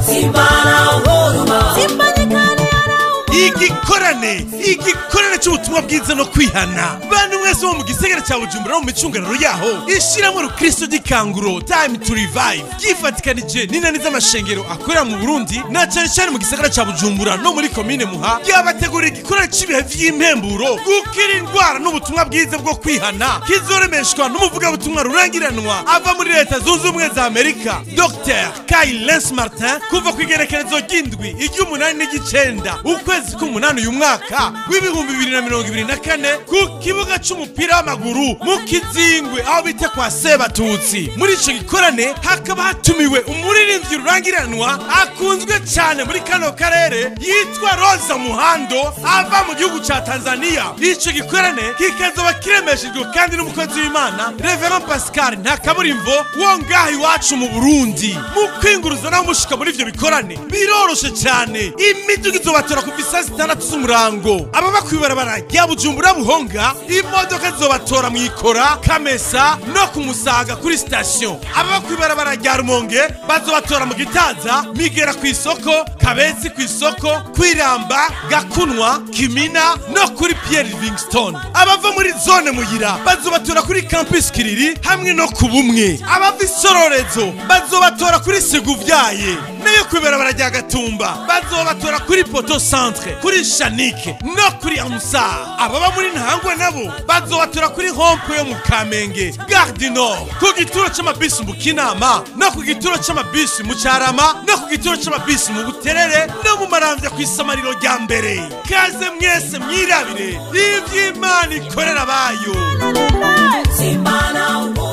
igikorane igikorane cy'ubutumwa bwiza no kwihana bantu mwese bo mu gisagara cya bujumbura no mu micungararo yaho ishyiramo urukristo gikanguro time to revive ryifatikanije n'inani z'amashengero akorera mu burundi na cyane cyane mu gisagara cya bujumbura no muri komine muha ryabategurira igikorane cy'ibihe vy'impemburo gukira indwara n'ubutumwa bwiza bwo kwihana kizoremeshwa n'umuvugabutumwa rurangiranwa ava muri leta zunze ubumwe za amerika dr kai lens martin kuva ku igerekerezo ry'indwi iry'umunani n'igicenda ukwezi k'umunani uyu mwaka w'ibihumbi bibiri na mirongo ibiri na kane ku kibuga c'umupira w'amaguru mu kizingwe aho bita kwa sebatutsi muri ico gikorane hakaba hatumiwe umuririmbyi rurangiranwa akunzwe cyane muri kano karere yitwa roza muhando ava mu gihugu ca tanzania ico gikorane kikazoba kiremeshejwe kandi n'umukozi w'imana reverend pascal ntakaburimvo wo ngaha iwacu mu burundi mu kwinguruza naho mushika muri ivyo bikorane biroroshe cyane imiduga izobatora kuva isaa zitandatu z'umurango ababa kw'ibarabara rya bujumbura buhonga imodoka zizobatora mu ikora kamesa no ku musaga kuri sitasiyo ababa kw'ibarabara rya rumonge bazobatora mu gitaza migera ku isoko kabezi ku isoko kwiramba gakunwa kimina no kuri pierre livingstone abava muri zone muyira bazobatora kuri campus kiriri hamwe no ku bumwe abava isororezo bazobatora kuri siguvyaye nayo kw'ibarabara rya gatumba bazobatora kuri poto centre kuri shanike no kuri amusa ababa muri ntangwe nabo bazobatora kuri hompe yo mu kamenge gare du nord ku gituro c'amabisi mu kinama no ku gituro c'amabisi mu carama no ku gituro c'amabisi mu buterere no mu maramvya ku isamariro rya mbere kaze mwese mwirabire ivy'imana ikorera abayo Simana